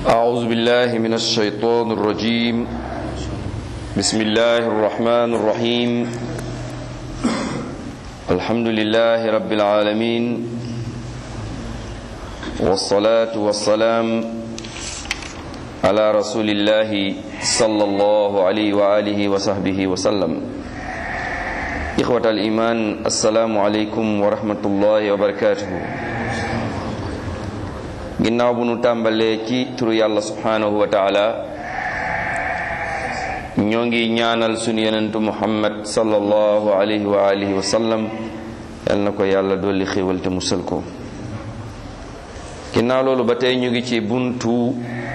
أعوذ بالله من الشيطان الرجيم بسم الله الرحمن الرحيم الحمد لله رب العالمين والصلاة والسلام على رسول الله صلى الله عليه وآله وصحبه وسلم إخوة الإيمان السلام عليكم ورحمة الله وبركاته ginnaaw bu nu tàmbalee ci turu yàlla subhanahu wa taala ñoo ngi ñaanal sunu yenentu muhammad sallallahu alayhi wa alihi wa sallam yal na ko yàlla dolli xéewal te musal ko ginnaaw loolu ba tey ñu ngi ci buntu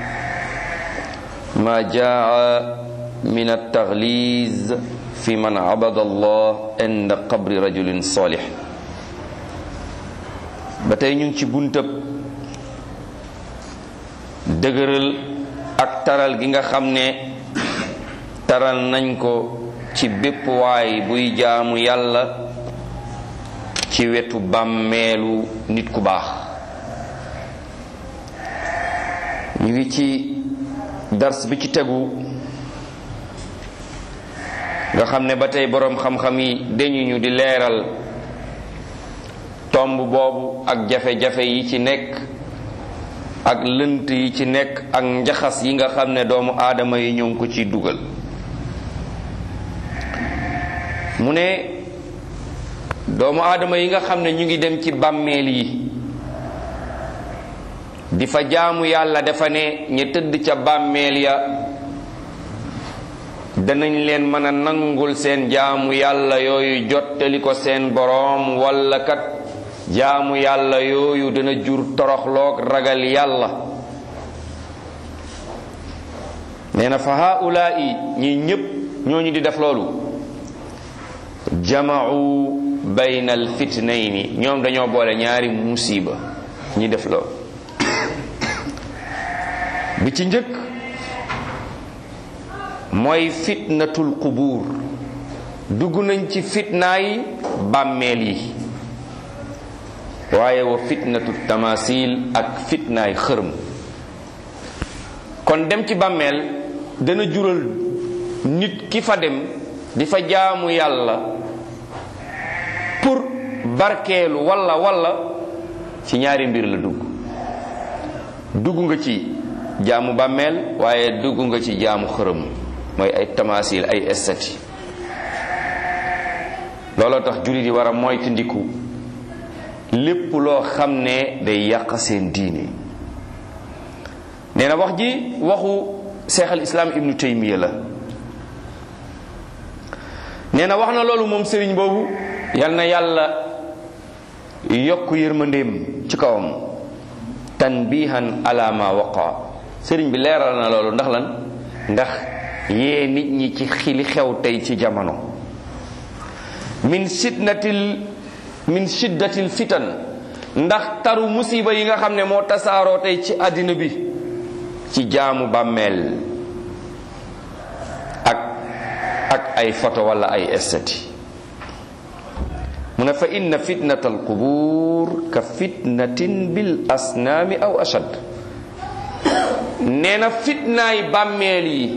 ma jaa min at-taghliz fi man abada allah inda qabri rajulin salih ba tey ñu ngi ci buntab dëgëral ak taral gi nga xam ne taral nañ ko ci bépp waay buy jaamu yàlla ci wetu bàmmeelu nit ku baax ñu ngi ci dars bi ci tegu nga xam ne ba tey boroom xam-xam yi dañu ñu di leeral tomb boobu ak jafe-jafe yi ci nekk ak lënt yi ci nekk ak njaxas yi nga xam ne doomu aadama yi ñoo ngi ko ciy dugal mu ne doomu aadama yi nga xam ne ñu ngi dem ci bàmmeel yi di fa jaamu yàlla dafa ne ña tëdd ca bàmmeel ya danañ leen mën a nangul seen jaamu yàlla yooyu jottali ko seen boroom walla kat jaamu yàlla yooyu dana jur toroxloog ragal yàlla nee na fa haulaai ñi ñépp ñooñu di def loolu jama'u bayna al fitnayni ñoom dañoo boole ñaari musiba ñi def loolu bi ci njëkk mooy fitnatul qubuur dugg nañ ci fitnaay bàmmeel yi waaye wa fitnatu tamasil ak fitnaay xërëm kon dem ci bàmmeel dana jural nit ki fa dem di fa jaamu yàlla pour barkeelu walla walla ci ñaari mbir la dugg dugg nga ci jaamu bàmmeel waaye dugg nga ci jaamu xërëm mooy ay tamasil ay estati looloo tax jullit yi war a moytandiku lépp loo xam ne day yàq seen diine nee na wax ji waxu seex al islaam ibnu taymiya la nee na wax na loolu moom sëriñ boobu yal na yàlla yokk yërmandeem ci kawam tanbihan ala ma waqa sëriñ bi leeral na loolu ndax lan ndax yee nit ñi ci xili xew tey ci jamono min sitnatil min shiddatil fitan ndax taru musiba yi nga xam ne moo tasaaroo tey ci àddina bi ci jaamu bàmmeel ak ak ay photo wala ay estati mu ne fa inna fitnat al qubur ka fitnatin bil asnaami aw ashad nee na fitnaay bàmmeel yi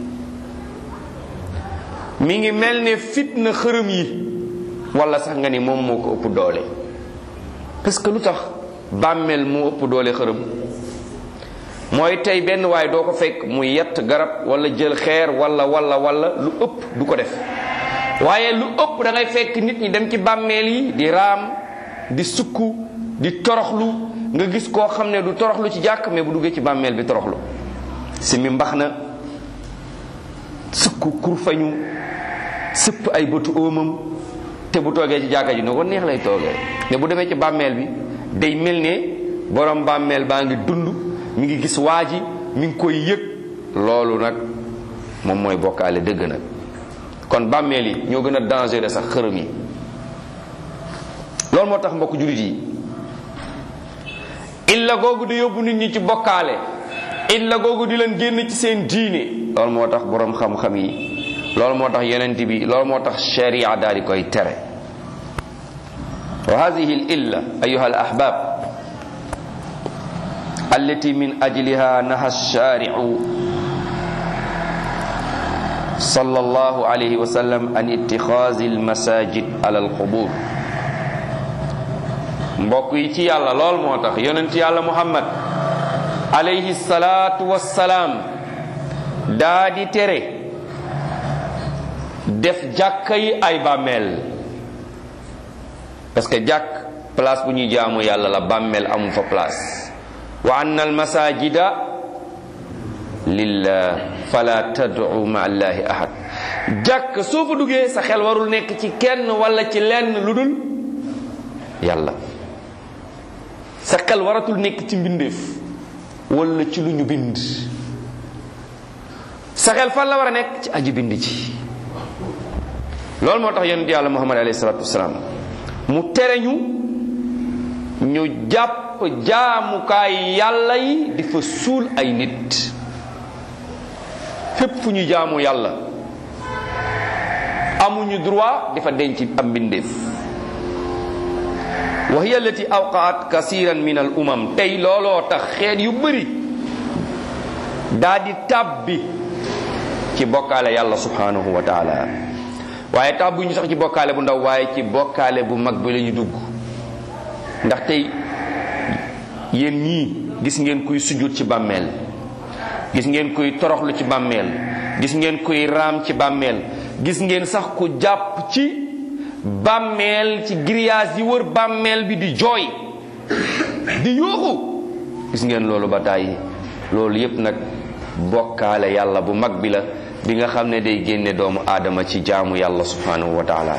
mi ngi mel ne fitna xërëm yi wala sax nga ni moom moo ko ëpp doole parce que lu tax bàmmeel moo ëpp doole xërëm mooy tey benn waay doo ko fekk mu yett garab wala jël xeer wala wala wala lu ëpp du ko def waaye lu ëpp da ngay fekk nit ñi dem ci bàmmeel yi di raam di sukku di toroxlu nga gis koo xam ne du toroxlu ci jàkk mais bu duggee ci bàmmeel bi toroxlu si mi mbax na sukku kurfañu sëpp ay bëtu óomam te bu toogee ci jàkka ji ne ko neex lay toogee ne bu demee ci bàmmeel bi day mel ne borom bàmmeel baa ngi dund mi ngi gis waa ji mi ngi koy yëg loolu nag moom mooy bokkaale dëgg nag kon bàmmeel yi ñoo gën a dangereux sax xërëm yi loolu moo tax mbokk jullit yi illa googu di yóbbu nit ñi ci bokkaale illa googu di leen génn ci seen diine loolu moo tax borom xam-xam yi loolu moo tax yonent bi loolu moo tax sharia daal di koy tere wa hadihi al illa ayuha al ahbab allati min ajliha naha shari'u sallallahu alayhi wa sallam an ittixaazi almasajid ala alqubur mbokk yi ci yàlla lool moo tax yonent yàlla muhammad alayhi salaatu wassalaam daa di tere def jàkka yi ay bàmmeel parce que jàkk place bu ñuy jaamu yàlla la bàmmeel amu fa place wa anna almasajida lillah fala tad'u ma allahi ahad jàkk soo fa duggee sa xel warul nekk ci kenn wala ci lenn lu dul yàlla sa xel waratul nekk ci mbindeef wala ci lu ñu bind sa xel fan la war a nekk ci aji bind ci loolu moo tax yonent yàlla muhammad alayhi salatu wasalaam mu tere ñu ñu jàpp jaamukaay yàlla yi di fa suul ay nit fépp fu ñu jaamu yàlla amuñu droit di fa denc am mbindeef wa hiya allati awqaat kasiran min al umam tey looloo tax xeet yu bëri daa di tàbbi ci bokkaale yàlla subhanahu wa taala waaye tàbbuñu sax ci bokkaale bu ndaw waaye ci bokkaale bu mag bi la ñu dugg ndax tey yéen ñii gis ngeen kuy sujjóot ci bàmmeel gis ngeen kuy toroxlu ci bàmmeel gis ngeen kuy raam ci bàmmeel gis ngeen sax ku jàpp ci bàmmeel ci grillage yi wër bàmmeel bi di jooy di yuuxu gis ngeen loolu ba tàyyi loolu yépp nag bokkaale yàlla bu mag bi la bi nga xam ne day génne doomu aadama ci jaamu yàlla subhanahu wa taala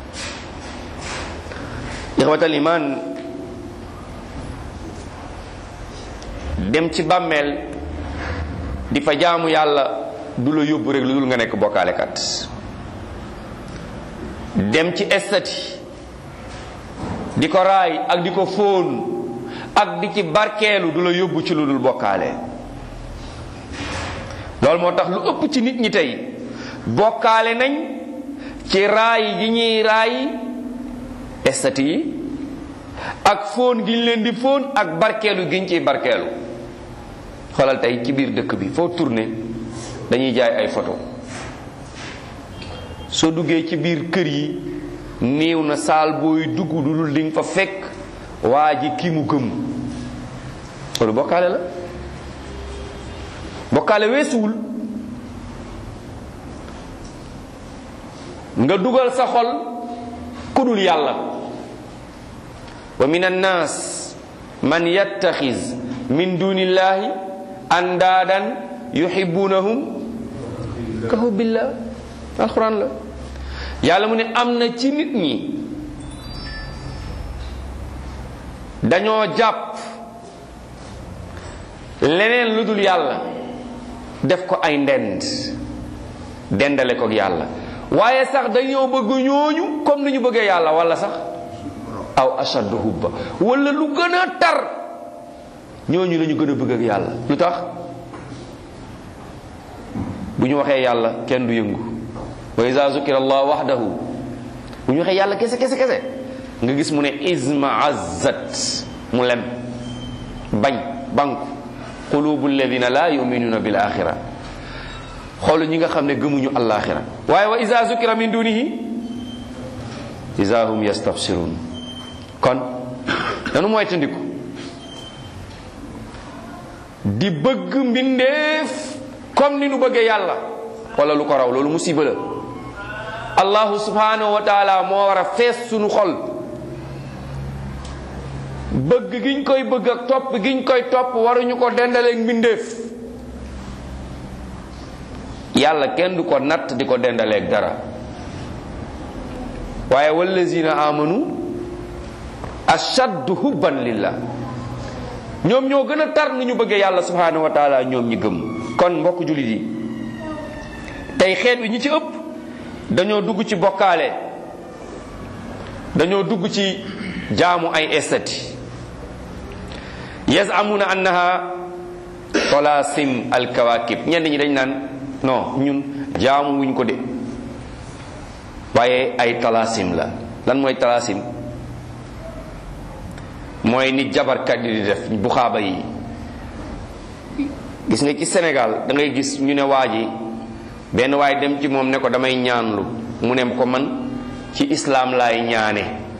ixwatal iman dem ci bàmmeel di fa jaamu yàlla du la yóbbu rek lu dul nga nekk bokkaalekat dem ci estati di ko raay ak di ko fóon ak di ci barkeelu du la yóbbu ci lu dul bokkaale loolu moo tax lu ëpp ci nit ñi tey bokkaale nañ ci raay gi ñuy raay estati yi ak fóon gi ñu leen di fóon ak barkeelu gi ñu ciy barkeelu xoolal tey ci biir dëkk bi foo tourné dañuy jaay ay photo soo duggee ci biir kër yi néew na saal booy dugg du dul di nga fa fekk waa ji ki mu gëm loolu bokkaale la bokkaale weesuwul nga dugal sa xol ku dul yàlla wa min annaas man yattaxiz min dunillahi andaadan yuhibbunahum ka hubbillah alquran la yàlla mu ne am na ci nit ñi dañoo jàpp leneen lu dul yàlla def ko ay ndend dendale ko yàlla waaye sax dañoo bëgg ñooñu comme ni ñu bëggee yàlla wala sax aw ashaddu hubba wala lu gën a tar ñooñu la ñu gën a bëgg ak yàlla lu tax bu ñu waxee yàlla kenn du yëngu wa iza zukira allah wahdahu bu ñu waxee yàlla kese kese kese nga gis mu ne isma azzat mu lem bañ banku qulubu alladina la yuminuna bil axira xoolu ñi nga xam ne gëmuñu alaxira waaye wa iza zukira min dunihi iza hum yastabsirun kon danu mooy tandiku di bëgg mbindeef comme ni nu bëggee yàlla wala lu ko raw loolu musiba la allahu subhanahu wa taala moo war a fees sunu xol bëgg giñ koy bëgg ak topp giñ koy topp waruñu ko dendaleeg mbindeef yàlla kenn du ko natt di ko dendaleeg dara waaye wallazina amanu ashaddu hubban lillah ñoom ñoo gën a tar ni ñu bëggee yàlla subhanahu wa taala ñoom ñi gëm kon mbokk jullit yi tey xeet wi ñi ci ëpp dañoo dugg ci bokkaale dañoo dugg ci jaamu ay estati yazamuna annaha tolasim alkawakib ñenn ñi dañ naan non ñun jaamu wuñ ko de waaye ay talasim la lan mooy talasim mooy ni jabarkat yi di def bu xaaba yi gis nga ci Sénégal da ngay gis ñu ne waa ji benn waay dem ci moom ne ko damay ñaanlu mu ne ko man ci islaam laay ñaane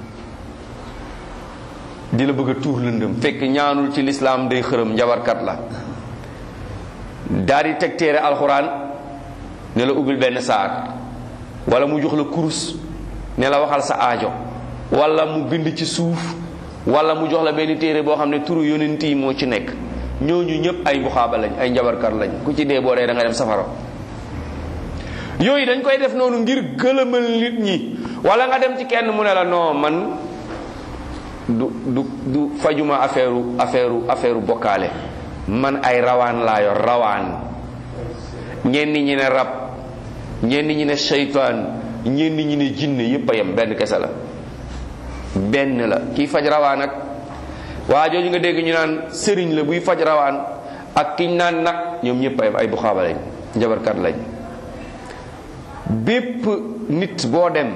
di la bëgg a tuur lëndëm fekk ñaanul ci lislaam day xërëm njabarkat la daal di teg téere alxuraan ne la ubbil benn saar wala mu jox la kurus ne la waxal sa aajo wala mu bind ci suuf wala mu jox la benn téere boo xam ne turu yonent yi moo ci nekk ñooñu ñëpp ay buxaaba lañ ay njabarkat lañ ku ci dee boo dee da nga dem safara yooyu dañ koy def noonu ngir gëlëmal nit ñi wala nga dem ci kenn mu ne la non man du du du fajuma affaire affaire affaire bokkaale man ay rawaan laa yor rawaan ñenn ñi ne rab ñenn ñi ne seytaan ñenn ñi ne jinne yépp a yem benn kese la benn la kii faj rawaan ak waa jooju nga dégg ñu naan sëriñ la buy faj rawaan ak kiñ naan nag ñoom ñëpp a yem ay buxaaba lañ njabarkat lañ bépp nit boo dem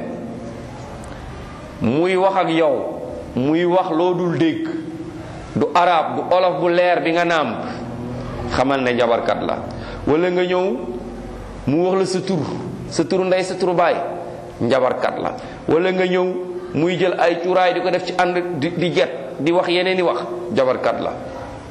muy wax ak yow muy wax loo dul dégg du arab du olof bu leer bi nga nàmp xamal ne njabarkat la wala nga ñëw mu wax la sa tur sa turu ndey sa turu baay njabarkat la wala nga ñëw muy jël ay cuuraay di ko def ci ànd di di jet di wax yeneen i wax njabarkat la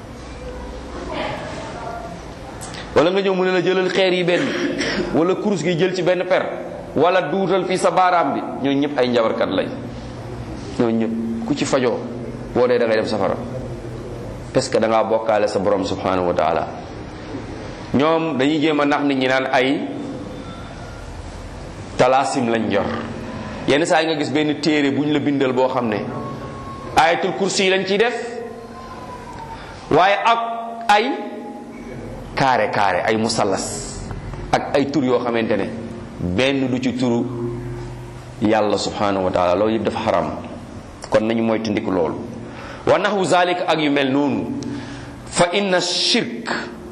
wala nga ñëw mu ne la jëlal xeer yi benn wala kurus gi jël ci benn per wala duutal fii sa baaraam bi ñooñu ñëpp ay njabarkat lañ ñooñu ñëpp ku ci fajoo boo dee da ngay dem safara parce que da ngaa bokkaale sa borom subhanahu wa taala ñoom dañuy jéem a nax nit ñi naan ay talaasim lañ jor yenn saa yi nga gis benn téere bu ñu la bindal boo xam ne ayatul kursi yi lañ ciy def waaye ak ay carré carré ay musallas ak ay tur yoo xamante ne benn du ci turu yàlla subhanahu wa taala loolu yëpp dafa xaram kon nañu moytandiku loolu wa naxwu zalik ak yu mel noonu fa inna shirk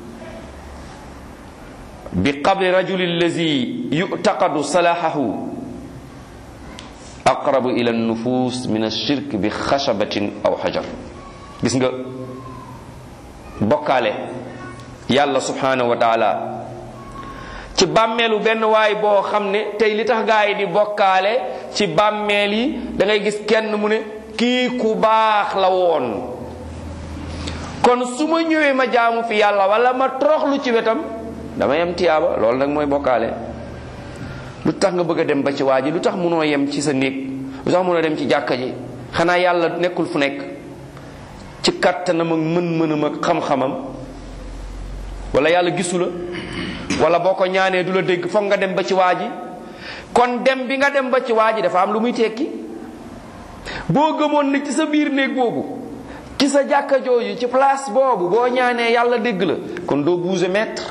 bi qabri rajuli allazi yu'taqadu salahahu aqrabu ila nufus min ashirk bi xashabatin aw xajar gis nga bokkaale yàlla subhanahu wa taala ci bàmmeelu benn waay boo xam ne tey li tax gaa yi di bokkaale ci bàmmeel yi da ngay gis kenn mu ne kii ku baax la woon kon su ma ñëwee ma jaamu fi yàlla wala ma toroxlu ci wetam damay am tiyaaba loolu nag mooy bokkaale lu tax nga bëgg a dem ba ci waa ji lu tax munoo yem ci sa néeg lu tax munoo dem ci jàkka ji xanaa yàlla nekkul fu nekk ci kattanam ak mën-mënam ak xam-xamam wala yàlla gisu la wala boo ko ñaanee du la dégg foog nga dem ba ci waa ji kon dem bi nga dem ba ci waa ji dafa am lu muy tekki boo gëmoon ne ci sa biir néeg boobu ci sa jàkka jooju ci place boobu boo ñaanee yàlla dégg la kon doo bouger mètre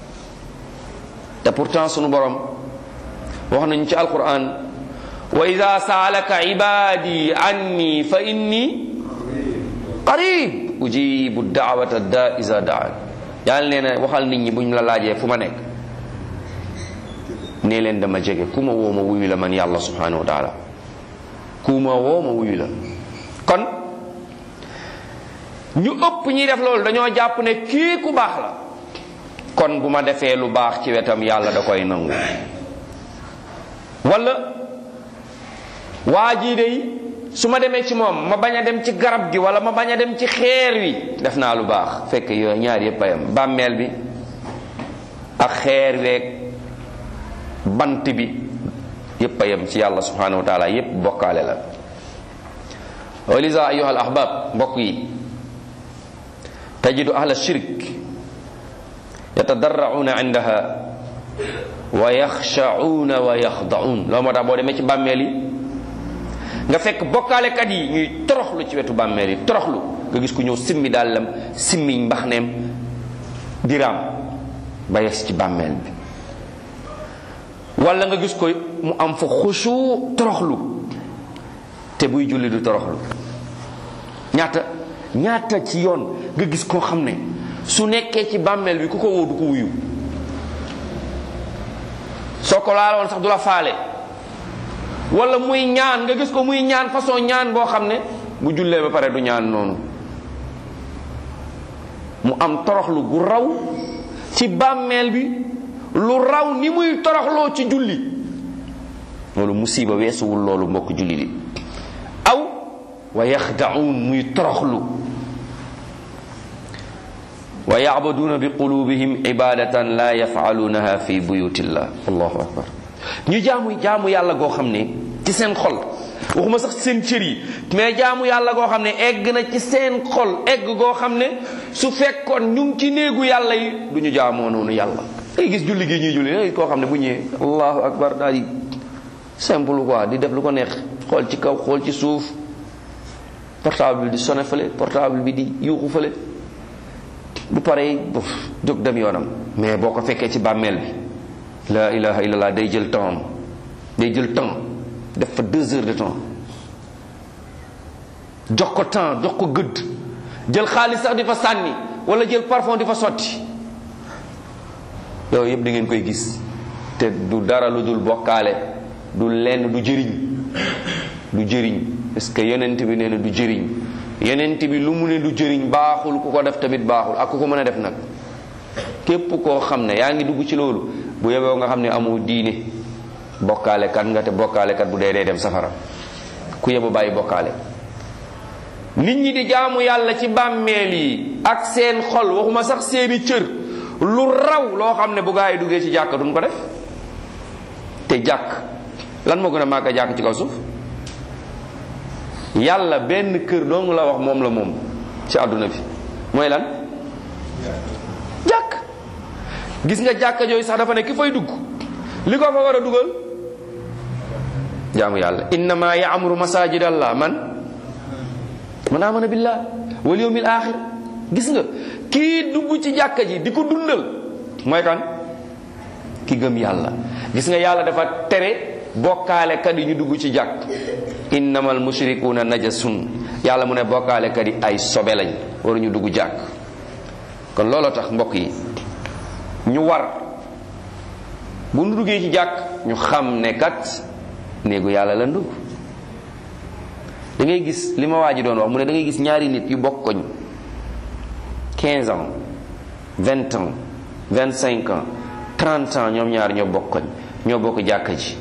te pourtant sunu borom wax nañu ci alquran wa ida saalaka ibadi anni fa inni qarib ujibu daawata da isa daan yàlla nee na waxal nit ñi buñ la laajee fu ma nekk nee leen dama jege ku ma woo ma wuyu la man yàlla subhanahu wa taala ku ma woo ma wuyu la kon ñu ëpp ñi def loolu dañoo jàpp ne kii ku baax la kon bu ma defee lu baax ci wetam yàlla da koy nangu wala waa jii dey su ma demee ci moom ma bañ a dem ci garab gi wala ma bañ a dem ci xeer wi def naa lu baax fekk yooyu ñaar yépp a yam bàmmeel bi ak xeer weeg bant bi yépp a yam ci yàlla subhanahu wa taala yépp bokkaale la wa lisa ayuha al ahbab mbokk yi tajidu ahla shirk yatadarrauna indaha wa yaxsha'una wa yaxda'un loolu moo tax boo demee ci bàmmeel yi nga fekk bokkaalekat yi ñuy toroxlu ci wetu bàmmeel yi toroxlu nga gis ku ñëw simmi dàllam simmiñ mbaxneem diraam ba yes ci bàmmeel bi wala nga gis ko mu am fa xusu toroxlu te buy julli du toroxlu ñaata ñaata ci yoon nga gis koo xam ne su nekkee ci bàmmeel bi ku ko woo du ko wuyu soo ko laaloon sax du la faale wala muy ñaan nga gis ko muy ñaan façon ñaan boo xam ne bu jullee ba pare du ñaan noonu mu am toroxlu gu raw ci bàmmeel bi lu raw ni muy toroxloo ci julli loolu musiba weesuwul loolu mbokk julli li aw wa yaxda'uun muy toroxlu wa yacbuduuna bi qulubihim ibadatan la yafcaluunaha fi buyutillah allahu akbar ñu jaamu jaamu yàlla goo xam ne ci seen xol waxuma sax seen cër yi mais jaamu yàlla goo xam ne egg na ci seen xol egg goo xam ne su fekkoon ñu ngi ci néegu yàlla yi du ñu jaamoo noonu yàlla day gis julli gi ñuy julli day koo xam ne bu ñëwee allahu akbar daal di simple quoi di def lu ko neex xool ci kaw xool ci suuf portable bi di sone fële portable bi di yuuxu fële bu paree bof jóg dem yoonam mais boo ko fekkee ci bàmmeel bi la ilaha illallah day jël temps day jël temps def fa deux heures de temps jox ko temps jox ko gëdd jël xaalis sax di fa sànni wala jël parfum di fa sotti yooyu yëpp da ngeen koy gis te du dara lu dul bokkaale du lenn du jëriñ du jëriñ parce que yonent bi nee na du jëriñ yonent bi lu mu ne du jëriñ baaxul ku ko def tamit baaxul ak ku ko mën a def nag képp koo xam ne yaa ngi dugg ci loolu bu yeboo nga xam ne amoo diine bokkaale kat nga te bokkaale kat bu dee dee dem safara ku yebo bàyyi bokkaale nit ñi di jaamu yàlla ci bàmmeel yi ak seen xol waxuma sax seeni cër lu raw loo xam ne bu gaa yi duggee ci jàkk duñ ko def te jàkk lan moo gën a màgg a jàkk ci kaw suuf yàlla benn kër dong la wax moom la moom ci àdduna bi mooy lan jàkk gis nga jàkka jooyu sax dafa ne ki fay dugg li ko fa war a dugal jaamu yàlla innama yaamuru masajid allah man man amana billah wal yawmil axir gis nga kii dugg ci jàkka ji di ko dundal mooy kan ki gëm yàlla gis nga yàlla dafa tere bokkaale kat yi ñu dugg ci jàkk innamal mushrikuuna najasun yàlla mu ne bokkaale kat yi ay sobe lañ waruñu dugg jàkk kon looloo tax mbokk yi ñu war bu nu duggee ci jàkk ñu xam ne kat néegu yàlla la dugg da ngay gis li ma waa ji doon wax mu ne da ngay gis ñaari nit yu bokk koñ 15 ans 20 ans 25 ans 30 ans ñoom ñaar ñoo bokk koñ ñoo bokk jàkka ji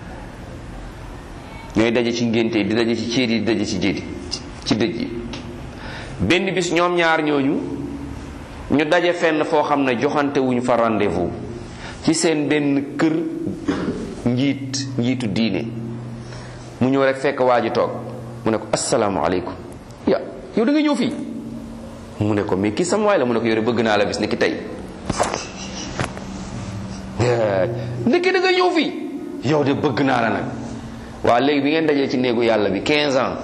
ñooy daje ci ngénte yi di daje ci céet yi di daje ci jéeti ci dëj yi benn bis ñoom ñaar ñooñu ñu daje fenn foo xam ne joxante wuñ fa rendez-vous ci seen benn kër njiit njiitu diine mu ñëw rek fekk waa ji toog mu ne ko asalaamaaleykum ya yow da nga ñëw fii mu ne ko mais kii sama waay la mu ne ko yore bëgg naa la bis ni ki tey ndekki da nga ñëw fii yow de bëgg naa la nag waa léegi bi ngeen dajee ci néegu yàlla bi 15 ans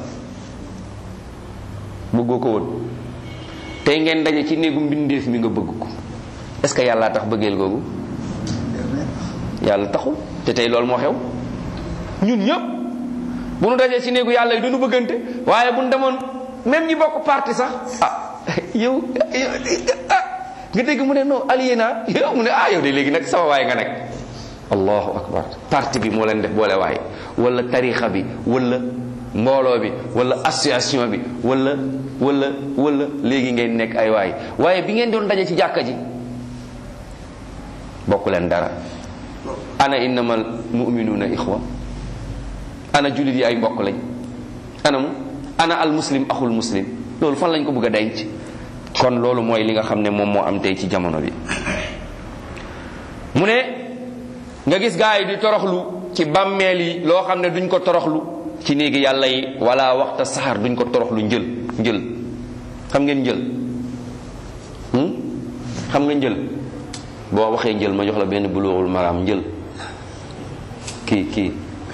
bëggoo ko woon tey ngeen daje ci néegu mbindeef mi nga bëgg ko est-ce que yàlla tax bëggeel googu yàlla taxul te tey loolu moo xew ñun ñëpp bu nu dajee ci néegu yàlla yi duñu bëggante waaye bu nu demoon même ñi bokk parti sax ah yow ah nga dégg mu ne non allié naa yow mu ne ah yow de léegi nag sama waay nga nag allahu akbar parti bi moo leen def boole waay wala tarixa bi wala mbooloo bi wala association bi wala wala wala léegi ngeen nekk ay waay waaye bi ngeen doon daje ci jàkka ji bokk leen dara ana innamal mu'minuna ixwa ana jullit yi ay mbokk lañ ana mu ana al muslim axul muslim loolu fan lañ ko bëgg a denc kon loolu mooy li nga xam ne moom moo am tey ci jamono bi mu ne nga gis gaa yi di toroxlu ci bàmmeel yi loo xam ne duñ ko toroxlu ci néegi yàlla yi wala waxta saxar duñ ko toroxlu njël njël xam ngeen njël xam nga njël boo waxee njël ma jox la benn buluuxul maraam njël kii kii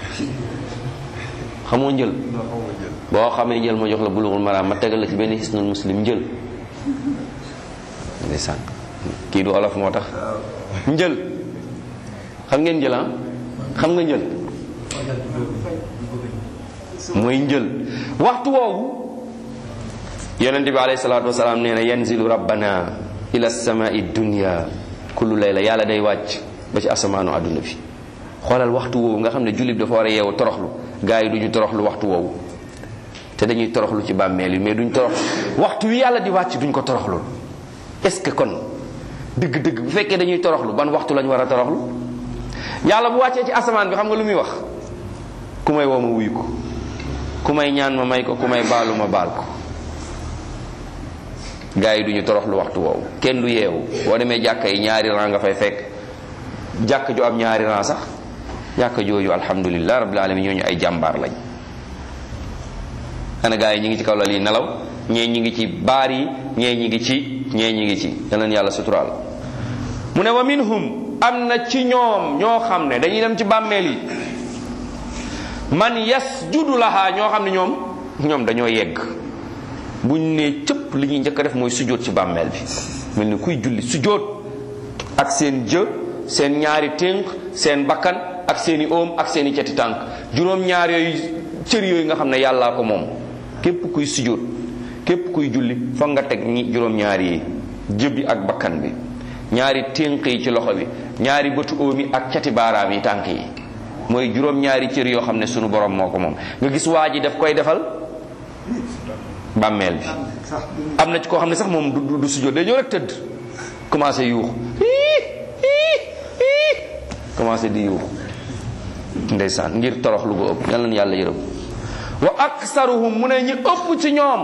xamoo njël boo xamee njël ma jox la buluuxul maraam ma tegal la ci benn hisnul muslim njël ndeysaan kii du olof moo tax njël xam ngeen njël ah xam nga njël mooy njël waxtu woowu yonente bi alayhi salaatu wasalaam nee na yanzilu rabbana ila samai dunya kullu layla yàlla day wàcc ba ci asamaanu àdduna bi xoolal waxtu woowu nga xam ne jullit dafa war a yeewu toroxlu gaa yi duñu toroxlu waxtu woowu te dañuy toroxlu ci bàmmeel yi mais duñ torox waxtu wi yàlla di wàcc duñ ko toroxlu est-ce que kon dëgg-dëgg bu fekkee dañuy toroxlu ban waxtu lañ war a toroxlu yàlla bu wàccee ci asamaan bi xam nga lu muy wax ku may woo ma wuyu ko ku may ñaan ma may ko ku may baalu ma baal ko gaa yi duñu toroxlu waxtu woowu kenn du yeewu boo demee jàkka yi ñaari ran nga fay fekk jàkk ju am ñaari ran sax jàkka jooju alhamdulilah rabbil alamin ñooñu ay jàmbaar lañ ana gaa yi ñi ngi ci kaw lal yi nelaw ñee ñi ngi ci baar yi ñee ñi ngi ci ñee ñi ngi ci yaleen yàlla suturaal mu ne wa minhum am na ci ñoom ñoo xam ne dañuy dem ci bàmmeel yi man yasjudu laha ñoo xam ne ñoom ñoom dañoo yegg buñ ne cëpp li ñuy njëkk a def mooy sujjóot ci bàmmeel bi mel ni kuy julli sujjóot ak seen jë seen ñaari ténk seen bakkan ak seeni oom ak seeni ceti tànk juróom-ñaar yooyu cër yooyu nga xam ne yàllaa ko moom képp kuy sujjóot képp kuy julli foog nga teg ñi juróom-ñaar yi jë bi ak bakkan bi ñaari ténk yi ci loxo bi ñaari bëtu oom yi ak cati baaraam yi tànk yi mooy juróom-ñaari cër yoo xam ne sunu borom moo ko moom nga gis waa ji daf koy defal bàmmeel bi am na ci koo xam ne sax moom du du sujjóot day ñëw rek tëdd commencé yuux commencé di yuux ndeysaan ngir torox lu ko ëpp yal na yàlla yërëm wa aksaruhum mu ne ñi ëpp ci ñoom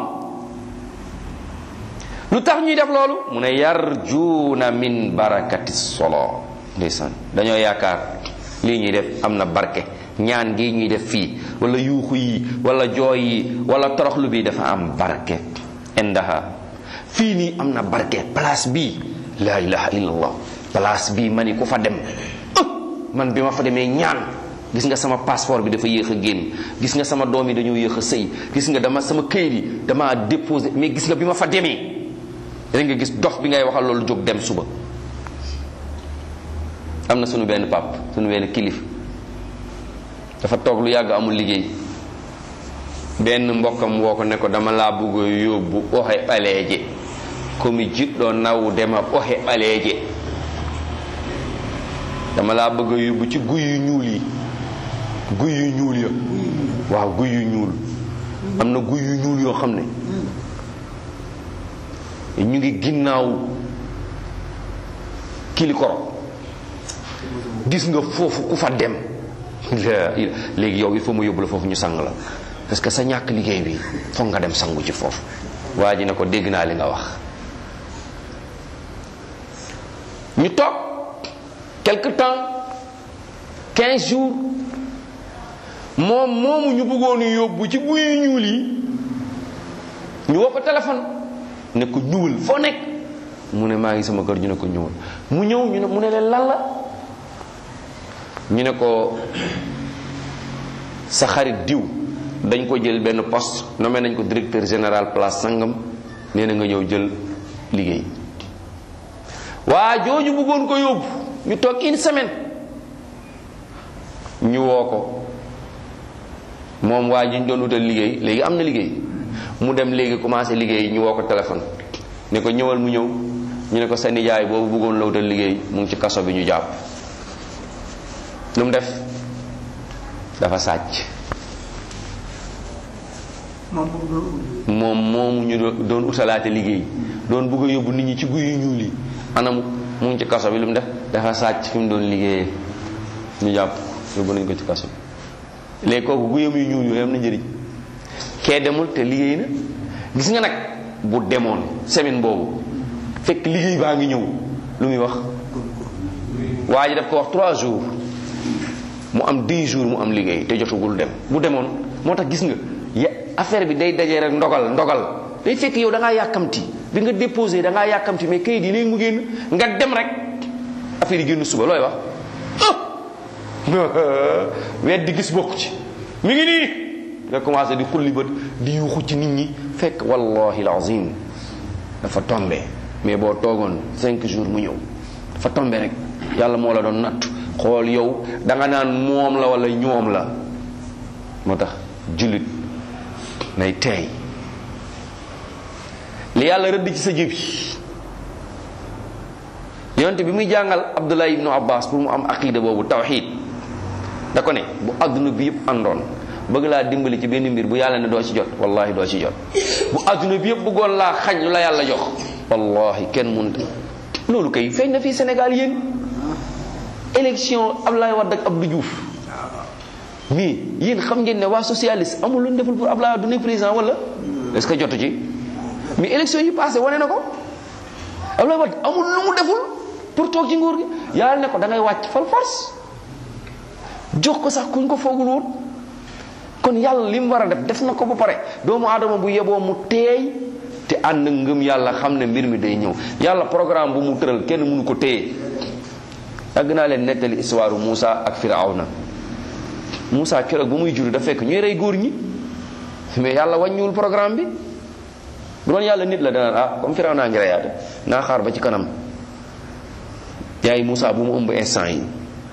lu tax ñuy def loolu mu ne yarjuuna min barakati solo ndeysaan dañoo yaakaar lii ñuy def am na barke ñaan gi ñuy def fii wala yuuxu yi wala jooy yi wala toroxlu bi dafa am barke indaha fii nii am na barke place bii la ilaha illallah place bii ma ni ku fa dem man bi ma fa demee ñaan gis nga sama passeport bi dafa yéex a génn gis nga sama doom yi dañoo yéex a sëy gis nga dama sama këyit yi dama déposé mais gis nga bi ma fa demee da nga gis dox bi ngay waxal loolu jóg dem suba am na sunu benn pap sunu benn kilif dafa toog lu yàgg amul liggéey benn mbokkam woo ko ne ko dama laa bëgg a yóbbu oxe ɓaleeje komi jiɗɗo nawdema oxe ɓaleeje dama laa bëgg a yóbbu ci guy yu ñuul yi guy yu ñuul ya waaw guy yu ñuul am na guy yu ñuul yoo xam ne ñu ngi ginnaaw kilikoro gis nga foofu ku fa dem léegi yow il faut mu yóbbu la foofu ñu sang la parce que sa ñàkk liggéey bi foog nga dem sangu ci foofu waa ji ne ko dégg naa li nga wax ñu toog quelque temps 15 jours moom moomu ñu bëggoon yóbbu ci guy ñuul yi ñu woo ko téléphone ne ko ñuul foo nekk mu ne maa ngi sama kër ñu ne ko ñuul mu ñëw ñu ne mu ne leen lan la ñu ne ko sa xarit diw dañ ko jël benn poste nommé nañ ko directeur général place sangam nee na nga ñëw jël liggéey waa jooju bëggoon ko yóbbu ñu toog une semaine ñu woo ko moom waa ji ñu doon wutal liggéey léegi am na liggéey mu dem léegi commencé liggéey ñu woo ko téléphone ne ko ñëwal mu ñëw ñu ne ko sa nijaay boobu bëggoon la wutal liggéey mu ngi ci kaso bi ñu jàpp lu mu def dafa sàcc moom moomu ñu doon utalaate liggéey doon bëgg a yóbbu nit ñi ci guy yu ñuul yi anam mu ngi ci kaso bi lu mu def dafa sàcc fi mu doon liggéeyee ñu jàpp yóbbu nañ ko ci kaso bi léegi kooku guyam yu ñuul yooyu am na njëriñ kee demul te liggéey na gis nga nag bu demoon semaine boobu fekk liggéey baa ngi ñëw lu muy wax waa ji daf ko wax trois jours mu am dix jours mu am liggéey te jotugul dem bu demoon moo tax gis nga ya affaire bi day dajee rek ndogal ndogal day fekk yow da ngaa yàkkamti bi nga déposé da ngaa yàkkamti mais kayit yi léegi mu génn nga dem rek affaire yi génn suba looy wax weet di gis bokku ci mi ngi nii nga commencé di xulli bët di yuuxu ci nit ñi fekk wallahi alazim dafa tombe mais boo toogoon cinq jours mu ñëw dafa tombe rek yàlla moo la doon natt xool yow da nga naan moom la wala ñoom la moo tax jullit nay teey li yàlla rëdd ci sa jëbi yonte bi muy jàngal abdullah ibnu abbas pour mu am aqida boobu tawxid da ko ne bu adduna bi yëpp àndoon bëgg laa dimbali ci benn mbir bu yàlla ne doo ci jot wallahi doo ci jot bu adduna bi yëpp bëggoon laa xañ lu la yàlla jox wallahi kenn mun loolu kay feeñ na fii Sénégal yéen élection Ablaye Wade ak Abdou Diouf mais yéen xam ngeen ne waa socialiste amul lu ñu deful pour Ablaye Wade du nekk président wala est-ce que jotu ci mais élection yi passé wane na ko Ablaye Wade amul lu mu deful pour toog ci nguur gi yàlla ne ko da ngay wàcc fal force jox ko sax kuñ ko foogul woon kon yàlla li mu war a def def na ko ba pare doomu aadama bu yeboo mu teey te ànd ngëm yàlla xam ne mbir mi day ñëw yàlla programme bu mu tëral kenn mënu ko téye yàgg naa leen nettali histoire Moussa ak Firawna Moussa keroog ba muy jur da fekk ñuy rey góor ñi mais yàlla wàññiwul programme bi bu doon yàlla nit la dana ah comme Firawna ngi reyaate naa xaar ba ci kanam yaay Moussa bu mu ëmb instant yi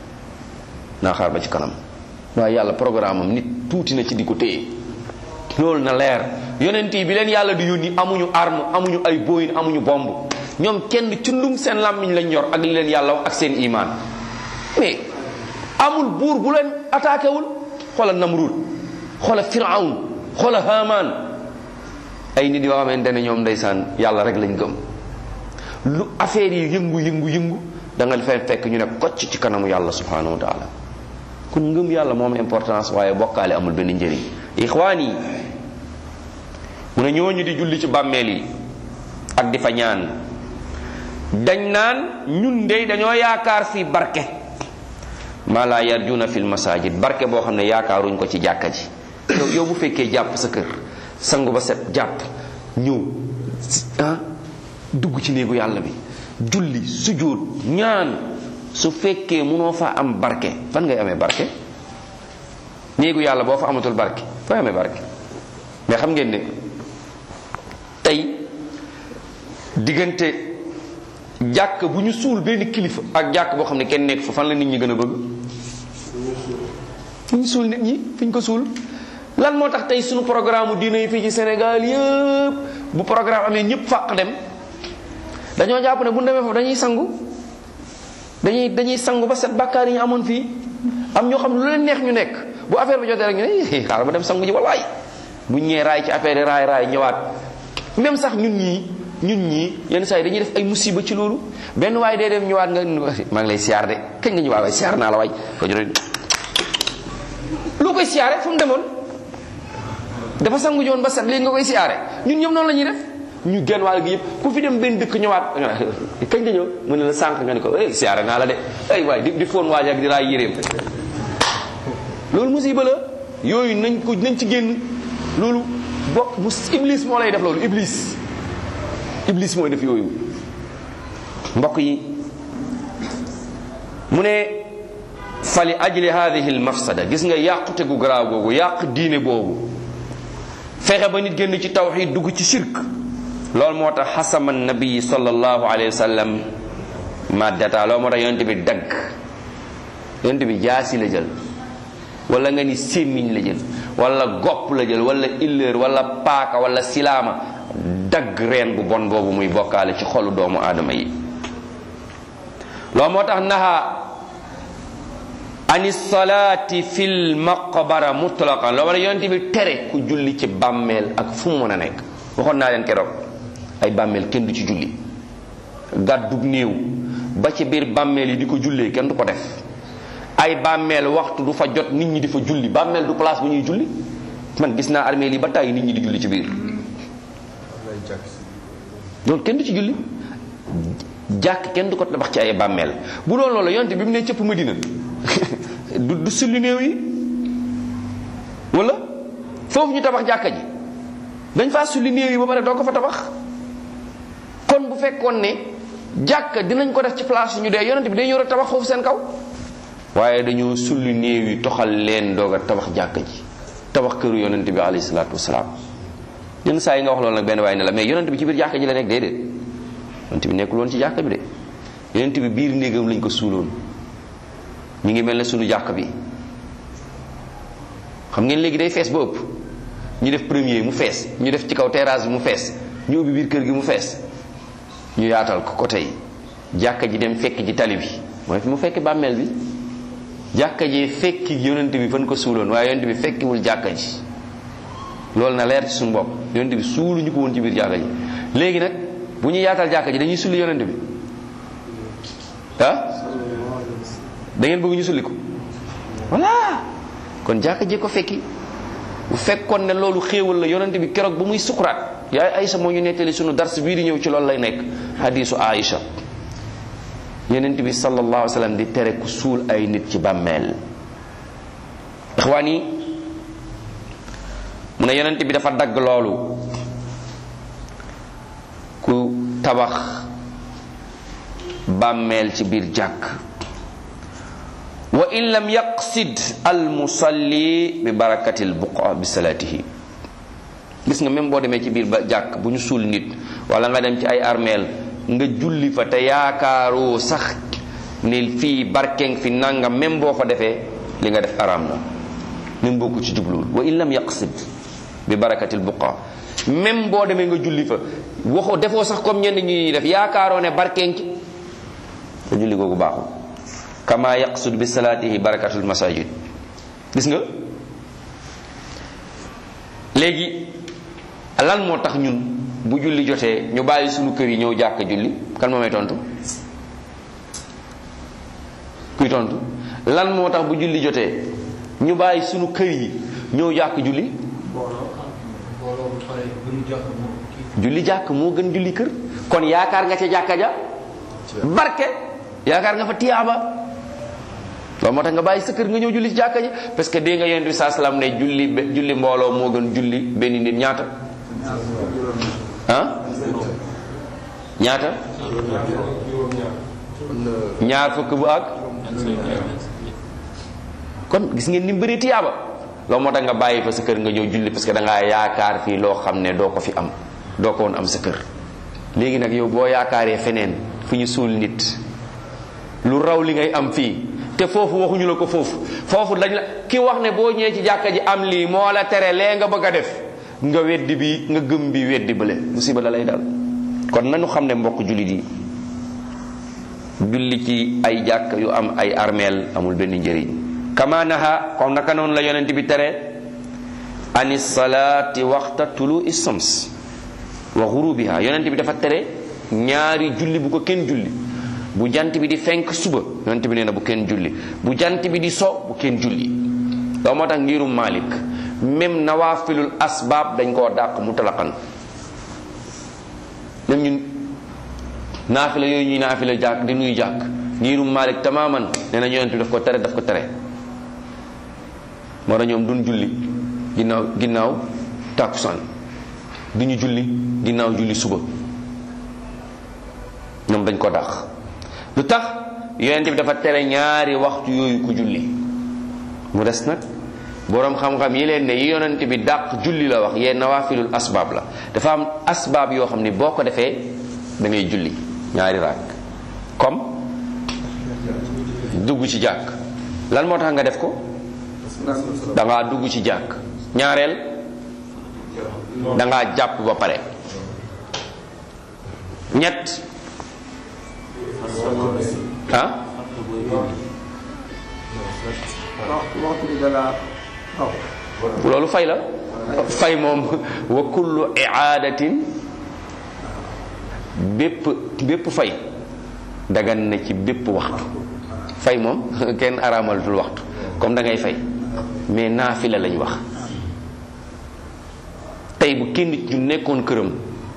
naa xaar ba ci kanam waaye yàlla programme am nit tuuti na ci di ko téye loolu na leer yonent yi bi leen yàlla di yónni amuñu arme amuñu ay booyin amuñu bomb ñoom kenn cundum seen làmmiñ lañ yor ak li leen yàlla wax ak seen imaan mais amul buur bu leen attaqué wul xoola Namrud xoola Firawn xoola Haman ay nit yoo xamante ne ñoom ndeysaan yàlla rek lañ gëm lu affaire yi yëngu yëngu yëngu da nga fay fekk ñu ne kocc ci kanamu yàlla subhanahu wa taala kon ngëm yàlla moom importance waaye bokkaale amul benn njëriñ ixwaan yi mu ne ñooñu di julli ci bàmmeel yi ak di fa ñaan dañ naan ñun de dañoo yaakaar fi barke maa laa yarjuna fil masajid barke boo xam ne yaakaaruñ ko ci jàkka ji yow yow bu fekkee jàpp sa kër sangu ba set jàpp ñëw ah dugg ci néegu yàlla bi julli sujjóot ñaan su fekkee munoo fa am barke fan ngay amee barke néegu yàlla boo fa amatul barke fooy amee barke mais xam ngeen ne tey diggante jàkk bu ñu suul benn kilifa ak jàkk boo xam ne kenn nekk fa fan la nit ñi gën a bëgg fu ñu suul nit ñi fi ñu ko suul lan moo tax tey suñu programme diine yi fii ci Sénégal yëpp bu programme amee ñëpp fàq dem dañoo jàpp ne bu ñu demee foofu dañuy sangu dañuy dañuy sangu ba set bàkkaar yi ñu amoon fii am ñoo xam ne lu leen neex ñu nekk bu affaire bi jotee rek ñu ne xaaral ma dem sangu ji wallaay bu ñëwee raay ci affaire yi raay raay ñëwaat même sax ñun ñii ñun ñii yenn saa yi dañuy def ay musiba ci loolu benn waay day dem ñëwaat nga maa ngi lay siyaar de kañ nga ñëwaat waay siyaar naa la waay ko jëlee lu koy siyaare fu mu demoon dafa sangu joon ba set léegi nga koy siyaare ñun ñëpp noonu la ñuy def ñu genn wàll gi yëpp ku fi dem benn dëkk ñëwaat kañ nga ñëw mu ne la sànq nga ne ko eh siyaare naa la de ay waay di di foon waaj ak di raay yéreem loolu musiba la yooyu nañ ko nañ ci génn loolu bokk mu iblis moo lay def loolu iblis iblis mooy def yooyu mbokk yi mu ne fali ajli hadihi al mafsada gis nga yàqute gu garaaw googu yàq diine boobu fexe ba nit génn ci tawxid dugg ci shirk loolu moo tax xasama nabii sallallahu alayhi wa sallam maddata loolu moo tax yonent bi dagg yonent bi jaasi la jël wala nga ni sémmiñ la jël wala gopp la jël wala illeer wala paaka wala silaama dagg reen bu bon boobu muy bokkaale ci xolu doomu aadama yi loolu moo tax naha ani salaati fil maqbara mutlaqan loolu la yonent bi tere ku julli ci bàmmeel ak fu mu mën a nekk waxoon naa leen keroog ay bàmmeel kenn du ci julli gàddug néew ba ci biir bàmmeel yi di ko jullee kenn du ko def ay bàmmeel waxtu du fa jot nit ñi di fa julli bàmmeel du place bu ñuy julli man gis naa armeel yi ba tàyyi nit ñi di julli ci biir loolu kenn du ci julli jàkk kenn du ko tabax ci ay bàmmeel bu doon loolu yonte bi mu ne cëpp Madina du du sulli néew yi wala foofu ñu tabax jàkka ji dañ faa sulli néew yi ba pare doo ko fa tabax kon bu fekkoon ne jàkk dinañ ko def ci place yu ñu dee yonent bi day ñëw rek tabax foofu seen kaw waaye dañoo sulli néew yi toxal leen doog a tabax jàkka ji tabax këru yonent bi alayhi salaatu wasalaam yenn saa yi nga wax loolu nag benn waaye ne la mais yonent bi ci biir jàkka ji la nekk déedéet yonent bi nekkul woon ci jàkka bi de yonent bi biir néegam lañ ko suuloon ñu ngi mel ne sunu jàkk bi xam ngeen léegi day fees ba ëpp ñu def premier mu fees ñu def ci kaw terrasse bi mu fees ñu ubbi biir kër gi mu fees ñu yaatal ko côté yi jàkka ji dem fekk ji tali bi mooy fi mu fekk bàmmeel bi jàkka ji fekki yonent bi fan ko suuloon waaye yonent bi fekkiwul jàkka ji loolu na leer ci suñu bopp yonent bi suulu ñu ko woon ci biir jàkka ji léegi nag bu ñu yaatal jàkka ji dañuy sulli yonent bi ah da ngeen bëgg ñu sulli ko voilà kon jàkka ji ko fekki bu fekkoon ne loolu xéewal la yonent bi keroog ba muy sukuraat yaay Aïcha moo ñu nettali sunu dars bii di ñëw ci loolu lay nekk hadisu Aïcha yonent bi sallallahu alayhi wa sallam di tere ku suul ay nit ci bàmmeel ixwaan yi mu ne yonent bi dafa dagg loolu ku tabax bàmmeel ci biir jàkk wa in lam yaqsid al musalli bi barakati al buqa bi salaatihi gis nga même boo demee ci biir ba jàkk bu ñu suul nit wala nga dem ci ay armeel nga julli fa te yaakaaroo sax ne fii barkeng fi nangam même boo fa defee li nga def araam na même boo ko ci jubluwul wa in lam yaqsid bi barakati al buqa même boo demee nga julli fa waxoo defoo sax comme ñenn ñi def yaakaaroo ne barkeng ci te julli googu baaxul kama yaqsud bi salaatihi barakatul masajid gis nga léegi lan moo tax ñun bu julli jotee ñu bàyyi suñu kër yi ñëw jàkk julli kan moo may tontu kuy tontu lan moo tax bu julli jotee ñu bàyyi suñu kër yi ñëw jàkk julli julli jàkk moo gën julli kër kon yaakaar nga ca jàkka ja barke yaakaar nga fa tiyaaba loolu moo tax nga bàyyi sa kër nga ñëw julli ci jàkka ji parce que dégg nga yonent bi saa salaam ne julli julli mbooloo moo gën julli benn nit ñaata ah ñaata ñaar fukk bu ak kon gis ngeen ni mu bëri tiyaaba loolu moo tax nga bàyyi fa sa kër nga ñëw julli parce que da ngaa yaakaar fii loo xam ne doo ko fi am doo ko woon am sa kër léegi nag yow boo yaakaaree feneen fu ñu suul nit lu raw li ngay am fii te foofu waxuñu la ko foofu foofu dañ la ki wax ne boo ñëwee ci jàkka ji am lii moo la tere lee nga bëgg a def nga weddi bi nga gëm bi weddi bële musiba la lay dal kon nañu xam ne mbokk jullit yi julli ci ay jàkk yu am ay armeel amul benn njëriñ kama naha comme naka noonu la yonent bi tere ani salaati waxta tulu isams wa xurubiha yonent bi dafa tere ñaari julli bu ko kenn julli bu jant bi di fenk suba yonent bi nee na bu kenn julli bu jant bi di so bu kenn julli loolu moo tax ngirum Malik même nawaafilul asbaab dañ koo dàq mu talaqan même ñun naafila yooyu ñuy naafila jàkk di nuy jàkk ngirum Malik tamaman nee na yonent bi daf ko tere daf ko tere moo tax ñoom duñ julli ginnaaw ginnaaw tàkkusaan duñu julli ginnaaw julli suba ñoom dañ ko dàq lu tax yonent bi dafa tere ñaari waxtu yooyu ku julli mu des nag boroom xam-xam yi leen ne yi yonent bi dàq julli la wax yee nawaafilul asbaab la dafa am asbaab yoo xam ni boo ko defee da ngay julli ñaari raak comme dugg ci jàkk lan moo tax nga def ko da ngaa dugg ci jàkk ñaareel da ngaa jàpp ba pare ñett ah loolu fay la fay moom wa kullu iaadatin bépp bépp fay dagan na ci bépp waxtu fay moom kenn araamalatul waxtu comme da ngay fay mais naafila lañ wax tey bu kenn nit ñu nekkoon këram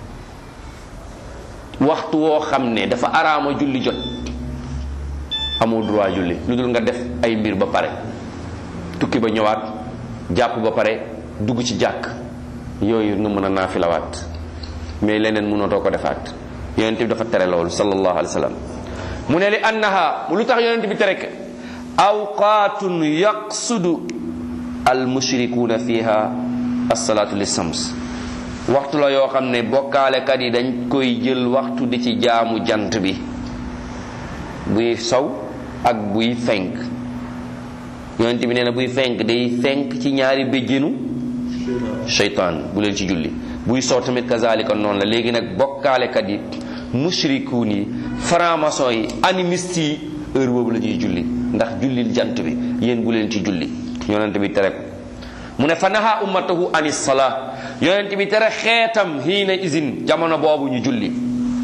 waxtu woo xam ne dafa araama julli jot amoo droit julli lu dul nga def ay mbir ba pare tukki ba ñëwaat jàpp ba pare dugg ci jàkk yooyu nga mën a naafilawaat mais leneen mënatoo ko defaat yonent bi dafa tere loolu sallallahu alayhi wa sallam mu ne li annaha mu lu tax yonent bi tere awqaatun yaqsudu al mushrikuuna fiha assalaatu lissams waxtu la yoo xam ne bokkaalekat yi dañ koy jël waxtu di ci jaamu jant bi buy sow ak buy fenk yonent bi nee na buy fenk day fenk ci ñaari béjjénu seytaan bu leen ci julli buy sow tamit kazalika noonu la léegi nag bokkaalekat yi mushrikuun yi franc-maçon yi animiste yi heure boobu la ñuy julli ndax jullil jant bi yéen bu leen ci julli yonent bi tere ko mu ne fa naha ummatahu anis salaa yonent bi tere xeetam hiina isin jamono boobu ñu julli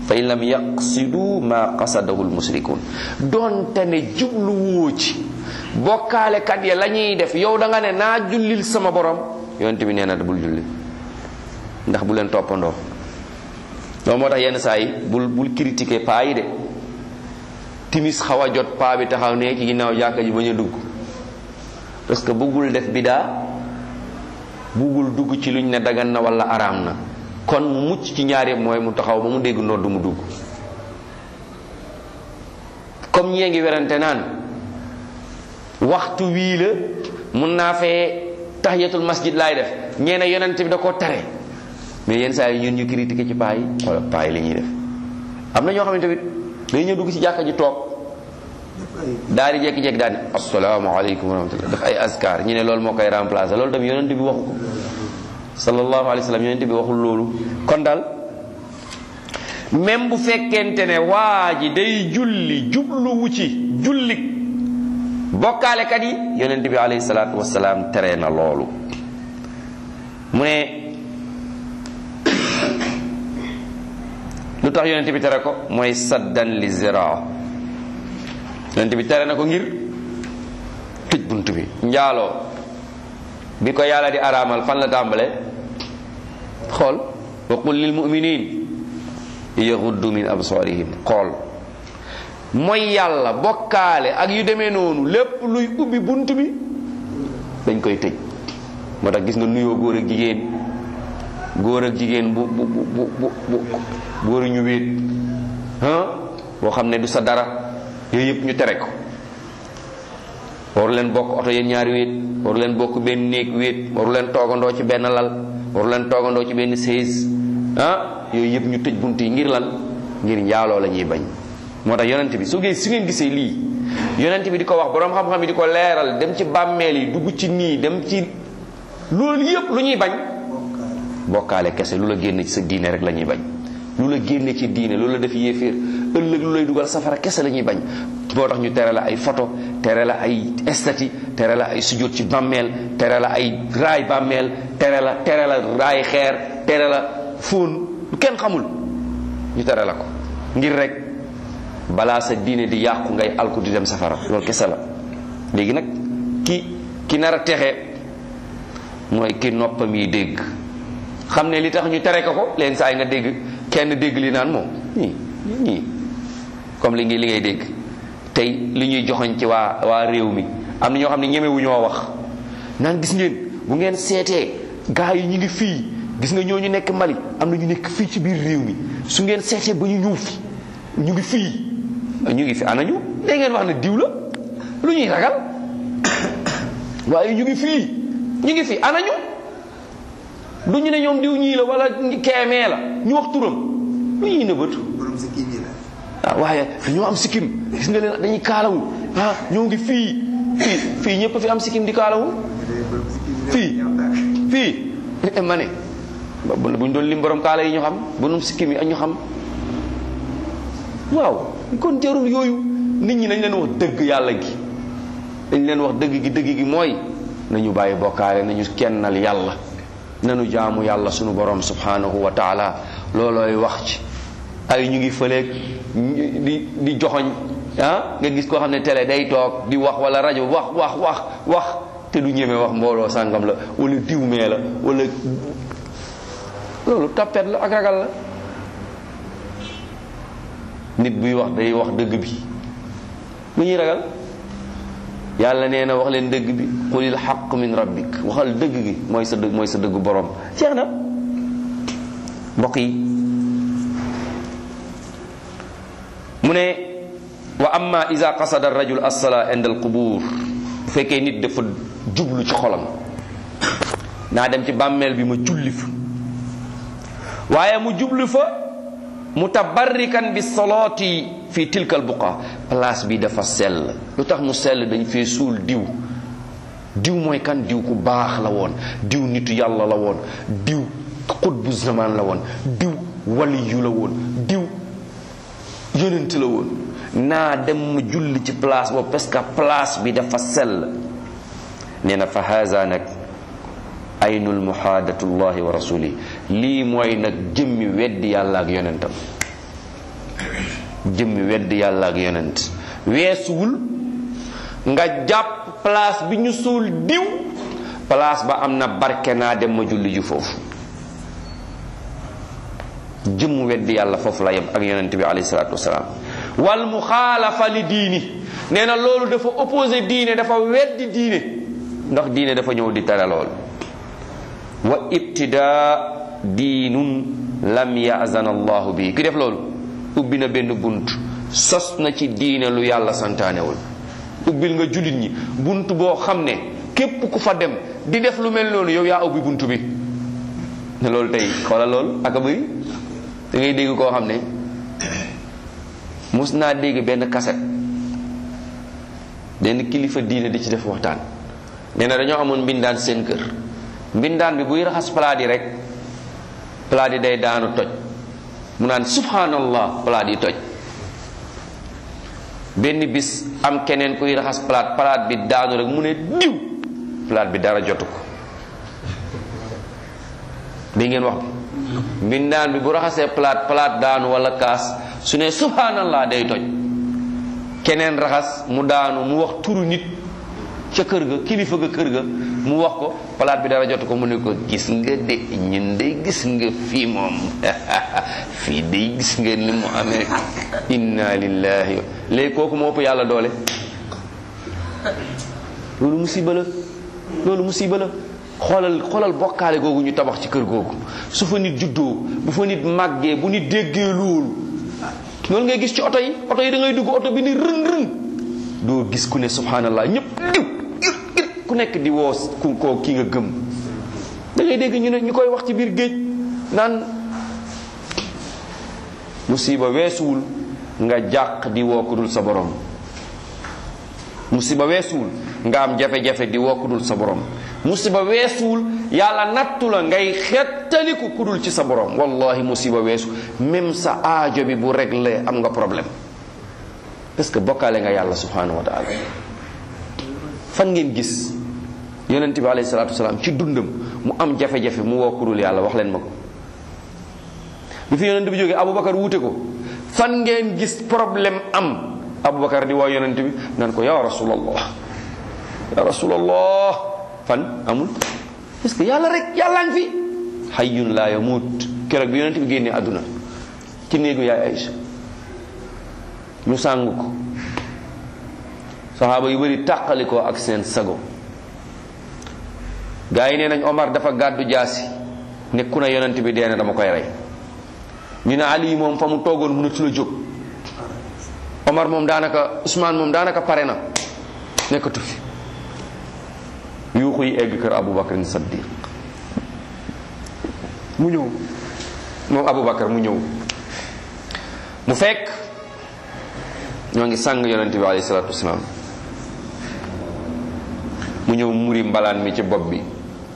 fa in lam yaqsidu ma qasadahu lmusrikun doonte ne jubluwoo ci bokkaalekat ya la ñuy def yow da nga ne naa jullil sama borom yonent bi nee na bul julli ndax bu leen toppandoo loolu moo tax yenn saa yi bul bul critiquer paa yi de timis xaw a jot paa bi taxaw ne ci ginnaaw jàkka ji bañ a dugg parce que bëggul def bidaa bëggul dugg ci luñ ne dagan na wala araam na kon mu mucc ci ñaar yëpp mooy mu taxaw ba mu dégg nodd mu dugg comme ñee ngi werante naan waxtu wii la mun naa fee tahiyatul masjid laay def ñeena yonent bi da koo tere mais yenn saa yi ñun ñu critiqué ci paa yi wala paa yi li ñuy def am na ñoo xam ne tamit day ñëw dugg ci jàkka ji toog daal di jékki-jékki daal di asalaamaaleykum wa rahmatullah daf ay askar ñu ne loolu moo koy remplacer loolu tamit yonent bi waxu ko sallallahu alayhi wa sallam yonent bi waxul loolu kon daal même bu fekkente ne waa ji day julli jubluwu ci julli bokkaalekat yi yonent bi alayhi salaatu wasalaam tere na loolu mu ne lu tax yonent bi tere ko mooy saddan li ziraa yonent bi tere na ko ngir tëj bunt bi njaaloo bi ko yàlla di araamal fan la tàmbale xool wa qul lil muminin yaxuddu min absarihim xool mooy yàlla bokkaale ak yu demee noonu lépp luy ubbi bunt bi dañ koy tëj moo tax gis nga nuyoo góor ak jigéen góor ak jigéen bu bu bu bu bu góor ñu wéet boo xam ne du sa dara yooyu yëpp ñu tere ko waru leen bokk oto yéen ñaari wéet waru leen bokk benn néeg wéet waru leen toogandoo ci benn lal waru leen toogandoo ci benn sées ah yooyu yëpp ñu tëj bunt yi ngir lan ngir njaaloo la ñuy bañ moo tax yonent bi su ngeen su ngeen gisee lii yonent bi di ko wax boroom xam-xam yi di ko leeral dem ci bàmmeel yi dugg ci nii dem ci loolu yëpp lu ñuy bañ bokkaale kese lu la génne ci sa diine rek la ñuy bañ lu la génne ci diine lu la def yéeféer ëllëg lu lay dugal safara kese la ñuy bañ moo tax ñu tere la ay photo tere la ay estati tere la ay sujjóot ci bàmmeel tere la ay raay bàmmeel tere la tere la raay xeer tere la fóon lu kenn xamul ñu tere la ko ngir rek balaa sa diine di yàqu ngay alku di dem safara loolu kese la léegi nag ki ki nar a texe mooy ki noppam yi dégg xam ne li tax ñu tere ko ko leen saa yi nga dégg kenn dégg li naan moom ñii ñii comme li ngi li ngay dégg tey li ñuy joxoñ ci waa waa réew mi am na ñoo xam ne ñemewu ñoo wax naan gis ngeen bu ngeen seetee gaa yi ñu ngi fii gis nga ñoo ñu nekk Mali am na ñu nekk fii ci biir réew mi su ngeen seetee ba ñu ñëw fi ñu ngi fii ñu ngi fi ana ñu da ngeen wax ne diw la lu ñuy ragal waaye ñu ngi fii ñu ngi fi ana ñu du ñu ne ñoom diw ñii la wala keemee la ñu wax turam lu ñuy nëbbatu ah waaye ñoo am sikkim gis nga leen dañuy kaalawu ah ñoo ngi fii fii fii ñëpp fi am sikkim di kaalawu fii fii ma ne bu ñu doon lim borom kaala yi ñu xam bu num sikkim yi ak ñu xam waaw kon jarul yooyu nit ñi nañ leen wax dëgg yàlla gi dañ leen wax dëgg gi dëgg gi mooy nañu bàyyi bokkaale nañu kennal yàlla nanu jaamu yàlla sunu borom subhanahu wa taala loolooy wax ci ay ñu ngi fëleeg di di joxoñ ah nga gis koo xam ne télé day toog di wax wala rajo wax wax wax wax te du ñeme wax mbooloo sàngam la wala diw mee la wala loolu tappet la ak ragal la nit buy wax day wax dëgg bi lu ñuy ragal yàlla nee na wax leen dëgg bi qulil xaq min rabbik waxal dëgg gi mooy sa dëgg mooy sa dëggu borom jeex na mbokk yi mu ne wa amma ida qasada arrajul assala inda alqubur bu fekkee nit dafa jublu ci xolam naa dem ci bàmmeel bi ma julli fa waaye mu jublu fa mutabarrikan bi solooti fi tilka al buqa place bi dafa sell lu tax mu sell dañ fee suul diw diw mooy kan diw ku baax la woon diw nitu yàlla la woon diw xutbu zaman la woon diw waliyu la woon diw yonent la woon naa dem ma julli ci place boobu parce que place bi dafa sell nee na fa haza nag aynul muhaadatullahi wa rasuli lii mooy nag jëmmi weddi yàlla ak yonentam jëmmi wedd yàlla ak yonent weesuwul nga jàpp place bi ñu suul diw place ba am na barke naa dem ma julli ju foofu jëmm weddi yàlla foofu la yem ak yonent bi alayhi salaatu wasalaam wal muxaalafa li diini nee na loolu dafa opposé diine dafa weddi diine ndax diine dafa ñëw di tere lool wa ibtidaa diinun lam yazan allahu bi ki def loolu ubbi na benn bunt sos na ci diine lu yàlla santaanewul ubbil nga jullit ñi bunt boo xam ne képp ku fa dem di def lu mel noonu yow yaa ubbi bunt bi ne loolu tey xoolal loolu ak a bëri da ngay dégg koo xam ne mus naa dégg benn kaset benn kilifa diine di ci def waxtaan nee na dañoo amoon mbindaan seen kër mbindaan bi buy raxas palaat yi rek palaat yi day daanu toj mu naan subhanallah palaat yi toj benn bis am keneen kuy raxas palaat palaat bi daanu rek mu ne diw palaat bi dara jotu ko bi ngeen wax bi mbindaan bi bu raxasee palaat palaat daanu wala kaas su ne subhanallah day toj keneen raxas mu daanu mu wax turu nit ca kër ga kilifa ga kër ga mu wax ko palaat bi dara jotu ko mu ne ko gis nga de ñun de gis nga fii moom fii de gis nga ni mu amee inna lillahi léegi kooku moo ëpp yàlla doole loolu musiba la loolu musiba la xoolal xoolal bokkaale googu ñu tabax ci kër googu su fa nit juddoo bu fa nit màggee bu nit déggee loolu loolu ngay gis ci oto yi oto yi da ngay dugg oto bi ni rëng rëng doo gis ku ne subhanallah ñëpp diw ir ir ku nekk di woo ku ko ki nga gëm da ngay dégg ñu ne ñu koy wax ci biir géej naan musiba weesuwul nga jàq di woo ku dul sa borom musiba weesuwul nga am jafe-jafe di woo ku dul sa borom musiba weesuwul yàlla nattu la ngay xettaliku ku dul ci sa borom wallahi musiba weesu même sa aajo bi bu réglé am nga problème parce que bokkaale nga yàlla subhanahu wa taala fan ngeen gis yonent bi alayhi salatu wasalaam ci dundam mu am jafe-jafe mu woo ku dul yàlla wax leen ma ko bi fi yonent bi jógee aboubacar wuute ko fan ngeen gis problème am aboubacar di woo yonent bi naan ko ya rasulallah ya rasulallah fan amul parce que yàlla rek yàlla ngi fi hayyun la yamut keroog bi yonent bi génnee àdduna ci néegu yaay Aïcha ñu sàng ko saxaaba yu bëri tàqalikoo ak seen sago gaa yi nee nañ Omar dafa gàddu jaasi nekku na yonent bi dee na dama koy rey ñu ne Ali moom fa mu toogoon mënatu la jóg Omar moom daanaka Ousmane moom daanaka pare na nekkatu fi yuuxu yi egg kër Aboubacar Saddiq mu ñëw moom Aboubacar mu ñëw mu fekk ñoo ngi sàng yonent bi alayhi salaatu wasalaam mu ñëw muri mbalaan mi ci bopp bi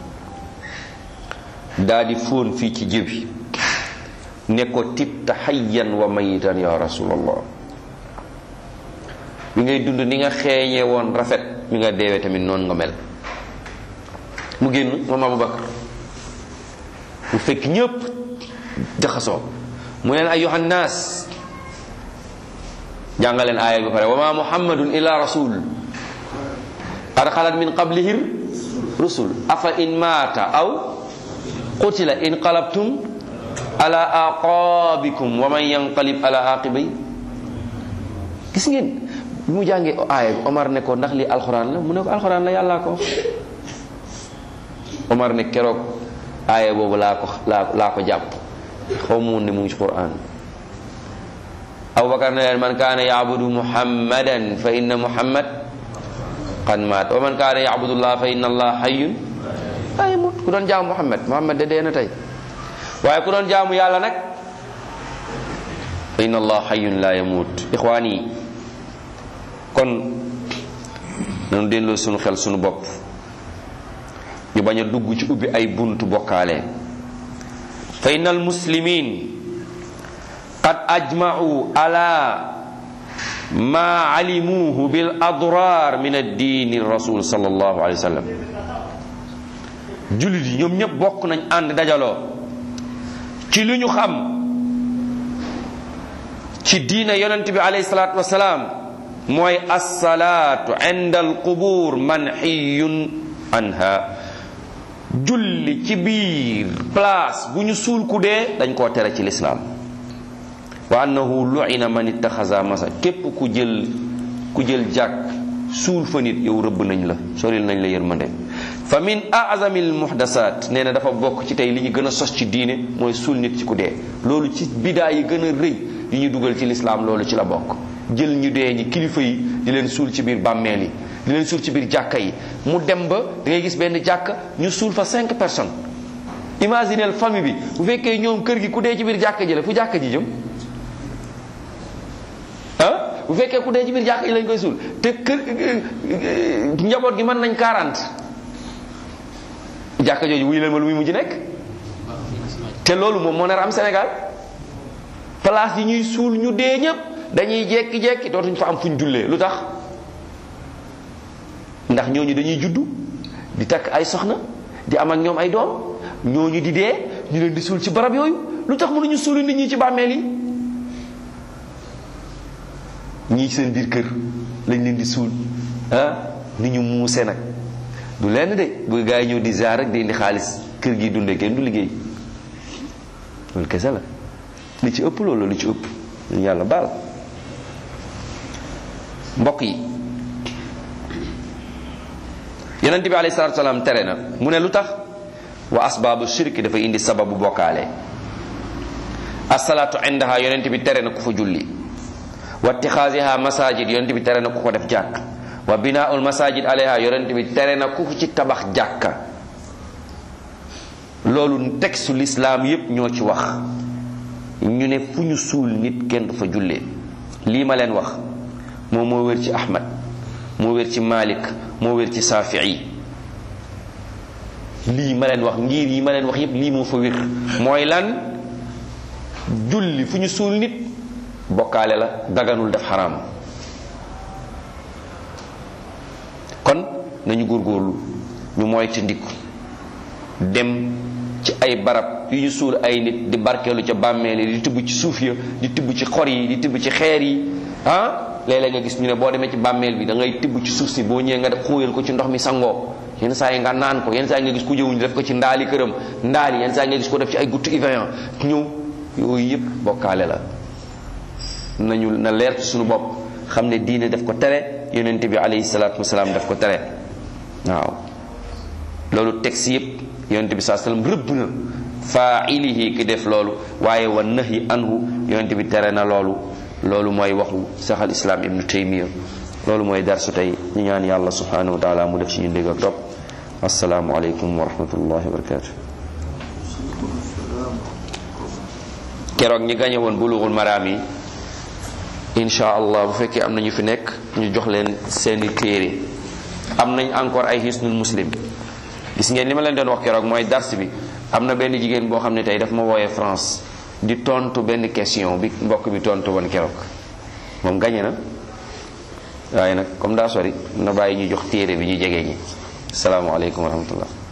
daa di fóon fii ci jëbi ne ko tibta hayyan wa mayitan ya rasulallah bi ngay dund ni nga xeeñee woon rafet bi nga deewee tamit noonu nga mel mu génn moom Abubakar mu fekk ñëpp jaxasoo mu leen ayyuhan naas jàngaleen aaya bi pare wa ma muhammadun illa rasul qad xalat min qablihi rusul afa in maata aw qutila in qalabtum ala aqabikum wa man yanqalib ala aqibay gis ngeen bi mu jàngee aaya bi Omar ne ko ndax li alxuraan la mu ne ko alxuraan la yàllaa ko Omar ne keroog aaya boobu laa ko laa laa ko jàpp xaw ma woon ne mu ngi ci Qur'an Abubakar ne leen man kaana yaabudu muhammadan fa inna muhammad qad maat wa man kaana yaabudu llah fa inna allah hayyun la yamut ku doon jaamu muhammad muhammad de dee na tey waaye ku doon jaamu yàlla nag fa inna allah hayyun la yamut ixwaan yi kon nanu delloo sunu xel sunu bopp ñu bañ a dugg ci ubbi ay buntu bokkaale fa inna al muslimin qad ajma'u ala ma alimuhu bil adrar min ad-din rasul sallallahu alayhi wa sallam jullit yi ñoom ñëpp bokk nañ ànd dajaloo ci lu ñu xam ci diina yonent bi alayhi salaatu wasalaam mooy assalaatu inda alqubur manhiyun anha julli ci biir place bu ñu suul ku dee dañ koo tere ci lislaam wa annahu lu'ina man ittaxasa masa képp ku jël ku jël jàkk suul fa nit yow rëbb nañ la soril nañ la yërmande fa min azami al muhdasat nee na dafa bokk ci tey li ñu gën a sos ci diine mooy suul nit ci ku dee loolu ci bidaa yi gën a rëy yi ñu dugal ci lislaam loolu ci la bokk jël ñu dee ñi kilifa yi di leen suul ci biir bàmmeel yi di leen suul ci biir jàkka yi mu dem ba da ngay gis benn jàkka ñu suul fa cinq personnes imaginez famille bi bu fekkee ñoom kër gi ku dee ci biir jàkka ji la fu jàkka ji jëm ah bu fekkee ku dee ci biir jàkka ji lañ koy suul te kër njaboot gi mën nañ 40 jàkka jooju wuy leen ma lu muy mujj nekk te loolu moom moo nar am Sénégal place yi ñuy suul ñu dee ñëpp dañuy jekki-jekki dootuñ fa am fuñ jullee lu tax ndax ñooñu dañuy juddu di takk ay soxna di am ak ñoom ay doom ñooñu di dee ñu leen di suul ci barab yooyu lu tax mënuñu suuli nit ñi ci bàmmeel yi ñii seen biir kër lañ leen di suul ah ni ñu muuse nag du lenn de bu gaa yi ñëw di ziar rek di indi xaalis kër gi dundee kenn du liggéey loolu kese la li ci ëpp loolu li ci ëpp ñu yàlla baal mbokk yi yonent bi alayhi salaatu salaam tere na mu ne lu tax wa asbaabu shirki dafa indi sababu bokkaale asalaatu indaha yonent bi tere na ku fa julli wa tixaasiha masajid yonent bi tere na ku ko def jàkk wa binaaul masajid alayha yonent bi tere na ku ci tabax jàkka loolu texte lislaam yépp ñoo ci wax ñu ne fu ñu suul nit kenn du fa jullee lii ma leen wax moom moo wér ci ahmad moo wér ci malik moo wér ci safii lii ma leen wax ngir yi ma leen wax yépp lii moo fa wér mooy lan julli fu ñu suul nit bokkaale la daganul def xaraam kon nañu góorgóorlu ñu moytu ndiku dem ci ay barab yu ñu suul ay nit di barkeelu ca bàmmeel yi di tibb ci suuf ya di tibb ci xor yi di tibb ci xeer yi ah léeg-léeg nga gis ñu ne boo demee ci bàmmeel bi da ngay tibb ci suuf si boo ñëwee nga def xóoyal ko ci ndox mi sangoo yenn saa yi nga naan ko yenn saa yi nga gis ku jëwuñu def ko ci ndaali këram ndaali yenn saa yi nga gis ko def ci ay guttu Evian ñëw yooyu yëpp bokkaale la nañu na leer ci suñu bopp xam ne diine daf ko tere yonente bi alayhi salaatu wasalaam daf ko tere waaw loolu texte yëpp yonente bi saa sallam rëbb na faa'ilihi ki def loolu waaye wa nahyi anhu yonente bi tere na loolu loolu mooy waxu saxal islam ibnu taymiya loolu mooy darsu tey ñu ñaan yàlla subhanahu wa taala mu def ci ñu dégg ak topp asalaamu aleykum wa rahmatullahi wa barakatu keroog ñi gañe woon bulughul maraam yi insha allah bu fekkee am na ñu fi nekk ñu jox leen seeni téere am nañ encore ay hisnul muslim gis ngeen li ma leen doon wax keroog mooy dars bi am na benn jigéen boo xam ne tey daf ma wooyee France di tontu benn question bi mbokk bi tontu woon keroog moom gañe na waaye nag comme daa sori na bàyyi ñu jox téere bi ñu jege ñi salaamaaleykum wa rahmatullah